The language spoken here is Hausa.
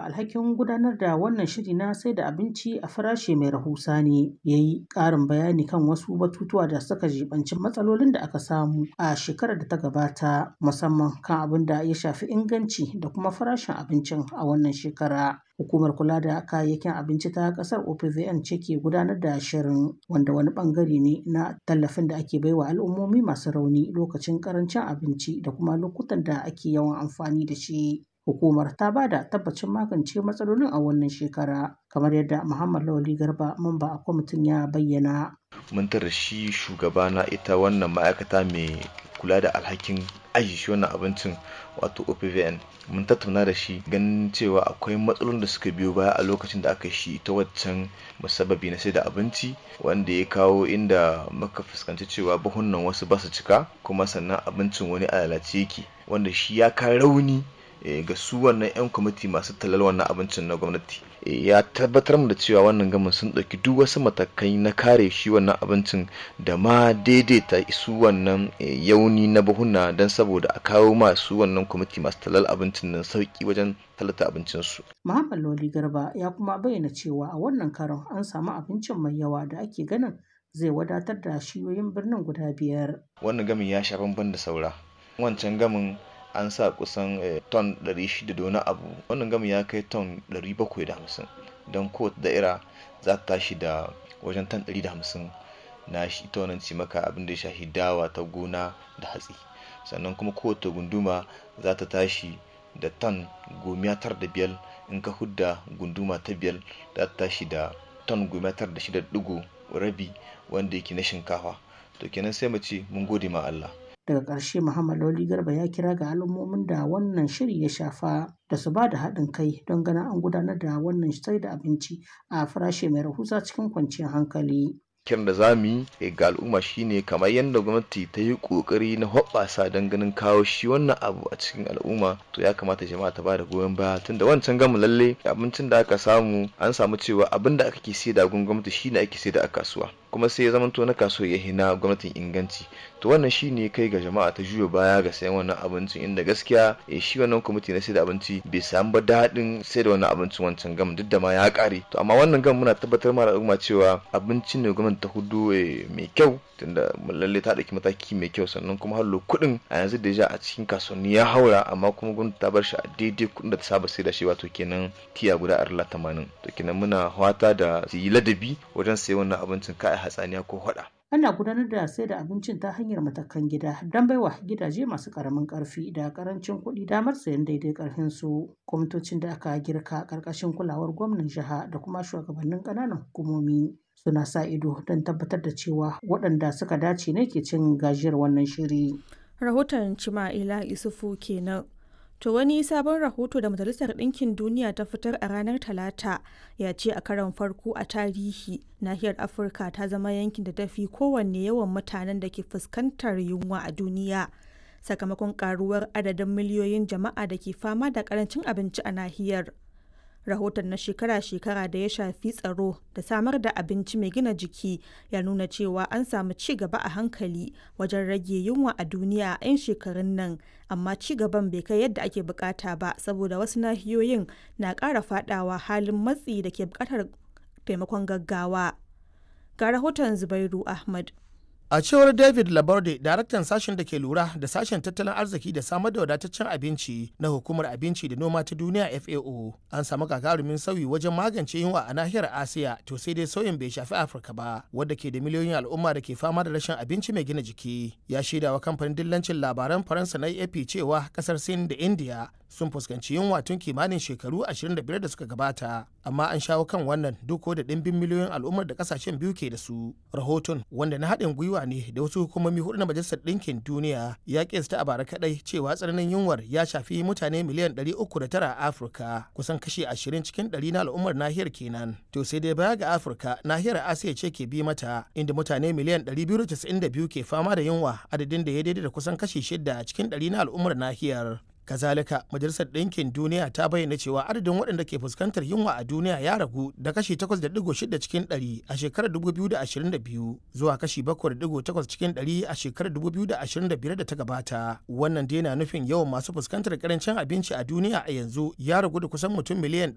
alhakin gudanar da wannan shiri na sai da abinci a farashi mai rahusa ne ya yi ƙarin bayani kan wasu batutuwa da suka jibanci matsalolin da aka samu a shekarar da ta gabata musamman kan abin da ya shafi inganci da kuma farashin abincin a wannan shekara. Hukumar kula da kayayyakin abinci ta kasar OPVN ce ke gudanar da shirin wanda wani bangare ne na tallafin da ake baiwa al'ummomi masu rauni lokacin karancin abinci da kuma lokutan da ake yawan amfani da shi. Hukumar ta ba da tabbacin magance matsalolin a wannan shekara kamar yadda Muhammad Lawali Garba mamba a kwamitin ya bayyana. Mun tara shi shugaba na ita wannan ma'aikata mai kula da alhakin aji shi wannan abincin wato OPVN mun tattauna da shi ganin cewa akwai matsalolin da suka biyo baya a lokacin da aka shi ta waccan musabbabi na sai da abinci wanda ya kawo inda muka fuskanci cewa buhunan wasu ba su cika kuma sannan abincin wani a lalace yake wanda shi ya ka rauni ga su wannan 'yan kwamiti masu talal wannan abincin na gwamnati ya tabbatar mu da cewa wannan gamin sun ɗauki duk wasu matakai na kare shi wannan abincin da ma daidaita su wannan yauni na buhuna don saboda a kawo masu wannan kwamiti masu talal abincin nan sauki wajen talata abincinsu. Muhammad Loli Garba ya kuma bayyana cewa a wannan karon an samu abincin mai yawa da ake ganin zai wadatar da shiyoyin birnin guda biyar. Wannan gamin ya sha bamban da saura. Wancan gamin an sa kusan ton 600 da wani abu wannan gami ya kai ton 750 don kowace da'ira za ta tashi da wajen ton 150 na shi ita wannan cimaka abin da ya shafi dawa ta gona da hatsi sannan kuma kowace gunduma za ta tashi da ton gomiya tar da biyar in ka hudda gunduma ta biyar za ta tashi da ton gomiya tar da shida digo rabi wanda yake na shinkafa to kenan sai mu ce mun gode ma Allah daga ƙarshe muhammad lawli garba ya kira ga al'ummomin da wannan shiri ya shafa da su ba da haɗin kai don ganin an gudanar da wannan sai da abinci a farashi mai rahusa cikin kwanciyar hankali kiran da za mu yi ga al'umma shine kamar yadda gwamnati ta yi kokari na hoɓɓasa don ganin kawo shi wannan abu a cikin al'umma to ya kamata jama'a ta bada goyon baya tunda wancan gamu lalle abincin da aka samu an samu cewa abin da aka ke sai da gun gwamnati shine ake sai da a kasuwa kuma sai ya zamanto na kasuwa ya hina gwamnatin inganci to wannan shine kai ga jama'a ta juya baya ga sayan wannan abincin inda gaskiya shi wannan kwamiti na sai da abinci bai samu ba daɗin sai da wannan abincin wancan gam duk da ma ya ƙare to amma wannan gam muna tabbatar ma al'umma cewa abincin ne gwamnati ta hudu mai kyau tunda lalle ta ɗauki mataki mai kyau sannan kuma hallo kuɗin a yanzu da ja a cikin kasuwanni ya haura amma kuma gwamnati ta bar shi a daidai kuɗin da ta saba sai da shi wato kenan tiya guda arla tamanin to kenan muna hwata da su yi ladabi wajen sayan wannan abincin ka a hatsaniya ko hwada. ana gudanar da sai da abincin ta hanyar matakan gida don baiwa gidaje masu karamin karfi da karancin kuɗi damar sayan daidai karfin su kwamitocin da aka girka karkashin kulawar gwamnan jiha da kuma shugabannin ƙananan hukumomi suna sa ido don tabbatar da cewa waɗanda suka dace ne ke cin gajiyar wannan shiri. Rahoton Cima'ila Isufu kenan. To wani sabon rahoto da Majalisar Ɗinkin Duniya ta fitar a ranar Talata ya ce a karon farko a tarihi nahiyar Afirka ta zama yankin da tafi kowanne yawan mutanen da ke fuskantar yunwa a duniya. Sakamakon karuwar adadin miliyoyin jama'a da ke fama da karancin abinci a nahiyar. rahoton na shekara-shekara da ya shafi tsaro da samar da abinci mai gina jiki ya nuna cewa an samu ci gaba a hankali wajen rage yunwa a duniya a 'yan shekarun nan amma ci gaban bai kai yadda ake bukata ba saboda wasu nahiyoyin na ƙara fadawa halin matsi da ke bukatar taimakon gaggawa ga rahoton zubairu ahmad A cewar David Laborde, daraktan sashen da ke lura da sashen tattalin arziki da samar da wadataccen abinci na hukumar abinci da noma ta duniya FAO, an samu gagarumin sauyi wajen magance yunwa a nahiyar Asiya to sai dai sauyin bai shafi Afirka ba, wadda ke da miliyoyin al'umma da ke fama da rashin abinci mai gina jiki. Ya shaida wa kamfanin dillancin labaran Faransa na AP cewa kasar Sin da India sun fuskanci yunwa tun kimanin shekaru 25 da suka gabata, amma an shawo kan wannan duk da ɗimbin miliyoyin al'ummar da kasashen biyu ke da su. Rahoton wanda na haɗin gwiwa gwiwa ne da wasu hukumomi hudu na majalisar ɗinkin duniya ya kesta a bara kadai cewa tsananin yunwar ya shafi mutane miliyan 309 a afirka kusan kashi 20 cikin 100 na al'ummar nahiyar kenan to sai dai baya ga afirka nahiyar asiya ce ke bi mata inda mutane miliyan 292 ke fama da yunwa adadin da ya daidai da kusan kashi 6 cikin 100 na al'ummar nahiyar kazalika majalisar ɗinkin duniya ta bayyana cewa adadin waɗanda ke fuskantar yunwa a duniya ya ragu da kashi 8.6 cikin 100 a shekarar 2022 zuwa kashi 7.8 cikin 100 a shekarar 2025 da ta gabata wannan dai na nufin yawan masu fuskantar karancin abinci a duniya a yanzu ya ragu da kusan mutum miliyan